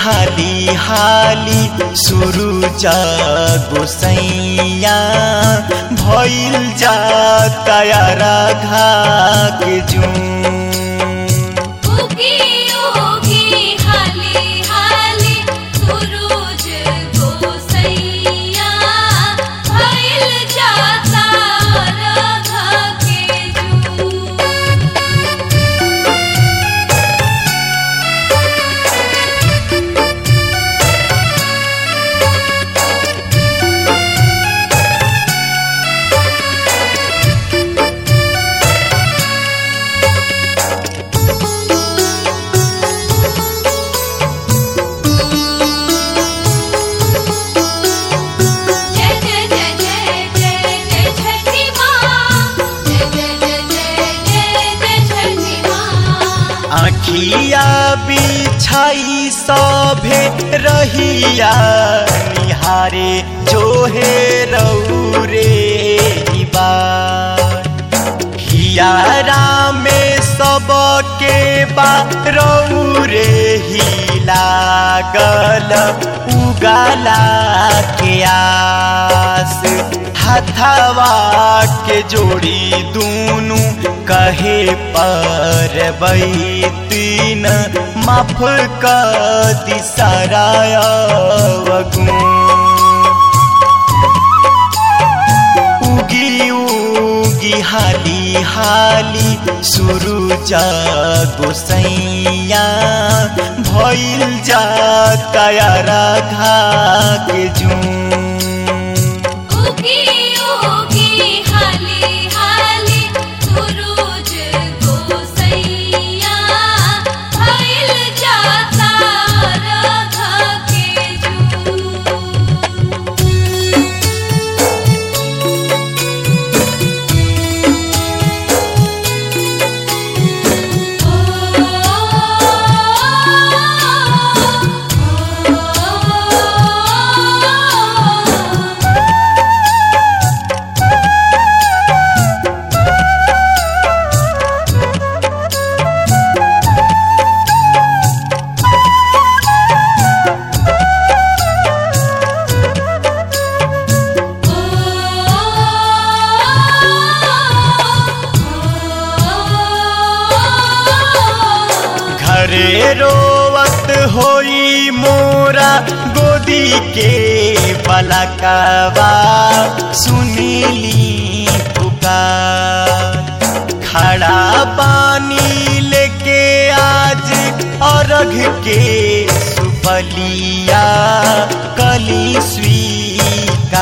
हाली हाली सुरुज गोसैया भइल जाता राघा के जून उगी उगी हाली हाली सुरूज गोसैया भइल जाता राघा के जून जय जय जय जय जय जय छठी माँ जय जय जय जय जय जय छठी माँ आखिया बिछाई सभे रहिया निहारे जोहे रौरे हियारा में सबके बा रौरे ही लागल उगाला के आस हथवा के जोड़ी दूनु कहे पर तीन माफ क दिसराय उगी उगी हाली हाली सुरुज गोसैया भइल जाता राघा के जून उगी उगी हाली हाली सुरूज गोसैया भइल जाता राघा के जून घरे रोवत होई मोरा गोदी के बलकवा सुनीली पुकार खड़ा पानी लेके आज अर्घ के सुपलिया कली स्वीकार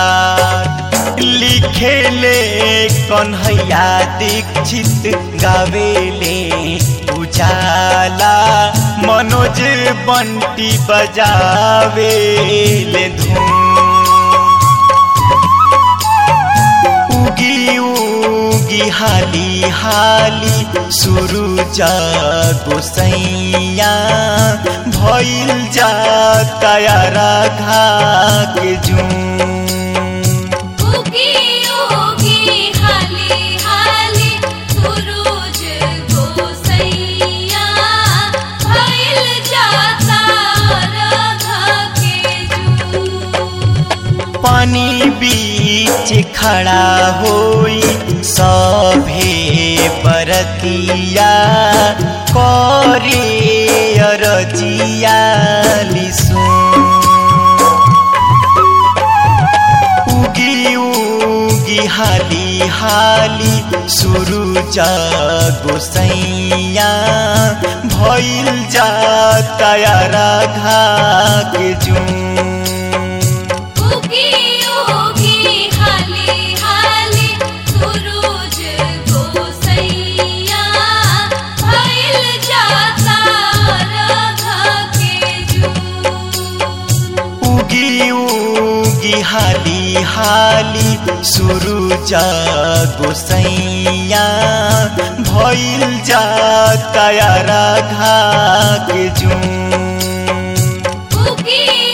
लिखेले कन्हैया दीक्षित गावेले उजाला मनोज बंटी बजावेले धूम उगी उगी हाली हाली सुरुज गोसैया भइल जाता राघा के जून उगी उगी हाली हाली सुरूज गोसैया भइल जाता राघा के जून पानी बीच खड़ा होई सभे बरतिया करे अरजिया लिसू उगी उगी हाली हाली सुरुज गोसैया भइल जाता राघा के जून उगी उगी हाली हाली सुरूज गोसैया भइल जाता राघा के जून उगी उगी हाली हाली सुरुज गोसैया भइल जाता राघा के जून उगी